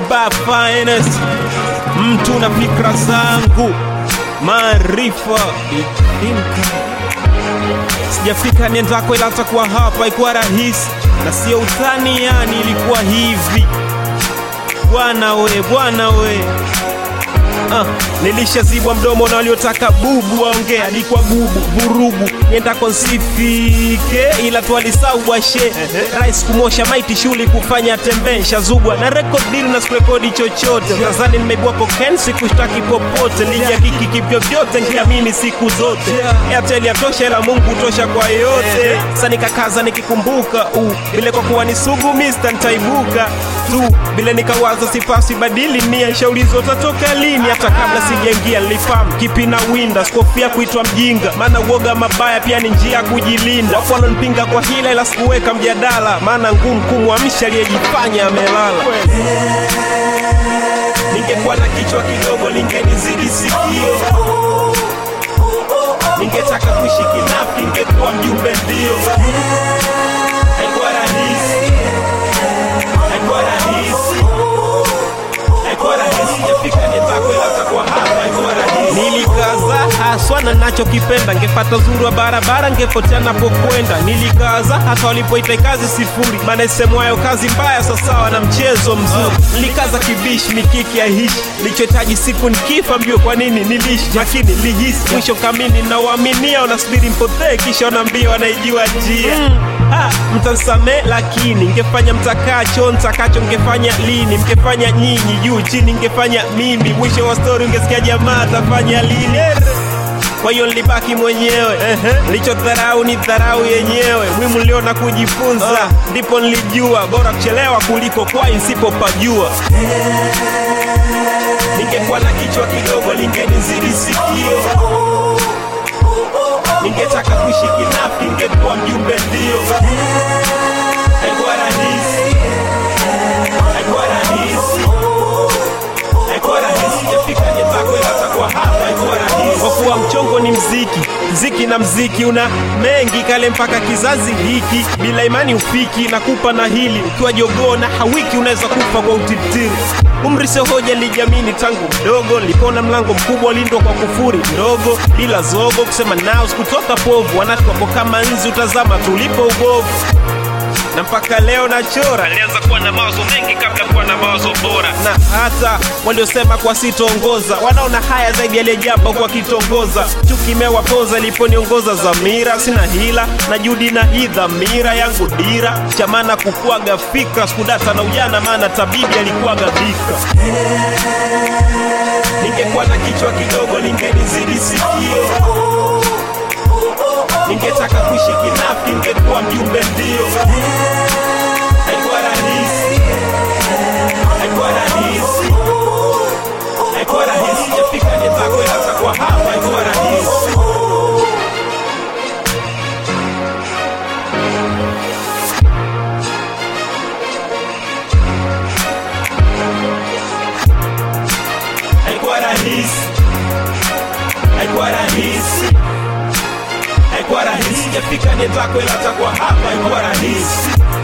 Kiba finest, mtu na fikra zangu, maarifa Idinka. Sijafika niendako, ila takuwa hapa, ikuwa rahisi na sio utani, yani ilikuwa hivi bwana we, bwana we Ah, nilishazibwa mdomo na waliotaka bubu waongea alikuwa gubu vurugu niendako nsifike ila twalisau bwashe rais kumosha maiti shuli kufanya tembee shazugwa na record deal na sikurekodi chochote tazani nimeibua koken sikushtaki popote lija kiki kivyovyote nkiamini siku zote airtel yatosha ila mungu tosha kwa yote sa nikakaza nikikumbuka uh, vile kwa kuwa ni sugu mista ntaibuka tu vile nikawaza sipasi badili nia shaulizo tatoka lini hata kabla sijaingia nilifahamu kipi na winda sikofia kuitwa mjinga maana uoga mabaya pia ni njia ya kujilinda wapo walonipinga kwa hila ila sikuweka mjadala maana ngumu kumwamsha aliyejifanya amelala ningekuwa na kichwa kidogo lingenizidi sikio ningetaka kuishi kinafi ningekuwa mjumbe ndio haikuwa rahisi haikuwa rahisi haikuwa rahisi jafika nitako ila takuwa hapa haikuwa rahisi nilikaza haswa na nachokipenda ngepata uzuri wa barabara ngepotea napokwenda nilikaza hata walipoita kazi sifuri maana isemwayo kazi mbaya sasawa na mchezo mzuri nilikaza kibishi mikiki ya hishi lichohitaji siku nikifa mbio kwa nini nilishi lakini lihisi mwisho kamini nawaaminia wanasubiri mpotee kisha wanaambia wanaijua njia Ha, mtansame lakini ngefanya mtakacho ntakacho ngefanya lini mngefanya nyinyi juu chini ngefanya mimi mwisho wa stori ungesikia jamaa atafanya lini kwa hiyo nilibaki mwenyewe nilichodharau ni dharau yenyewe mwimu niliona kujifunza ndipo nilijua bora kuchelewa kuliko kwai nsipopajua ningekuwa na kichwa kidogo lingenizidi sikio ningetaka kuishi kinafi ningekuwa mjumbe ndio haikuwa rahisi haikuwa rahisi haikuwa rahisi jafika nyembako ila takuwa hapa haikuwa rahisi kwa kuwa mchongo ni mziki mziki na mziki una mengi kale mpaka kizazi hiki bila imani ufiki na kupa na hili ukiwa jogoo na hawiki unaweza kufa kwa utitiri umri sio hoja lijamini tangu mdogo nilipona mlango mkubwa lindwa kwa kufuri ndogo bila zogo kusema nao sikutoka povu wanatu wapo kama nzi utazama tulipo ubovu na mpaka leo nachora nilianza kuwa na mawazo mengi kabla kuwa na mawazo bora na hata waliosema kwa sitoongoza wanaona haya zaidi yaliyejamba kwa kitongoza chuki imewapoza iliponiongoza zamira sina hila na judi na hii dhamira yangu dira chamana kukuaga fikra sikudata na ujana maana tabibi alikuwaga bika ningekuwa na kichwa kidogo lingenizidi sikio ningetaka kuishi kinafi ningekuwa mjumbe ndio haikuwa rahisi haikuwa rahisi haikuwa rahisi jafika nitako ila takuwa hapa haikuwa rahisi haikuwa rahisi haikuwa rahisi haikuwa rahisi jafika nitako ila takuwa hapa haikuwa rahisi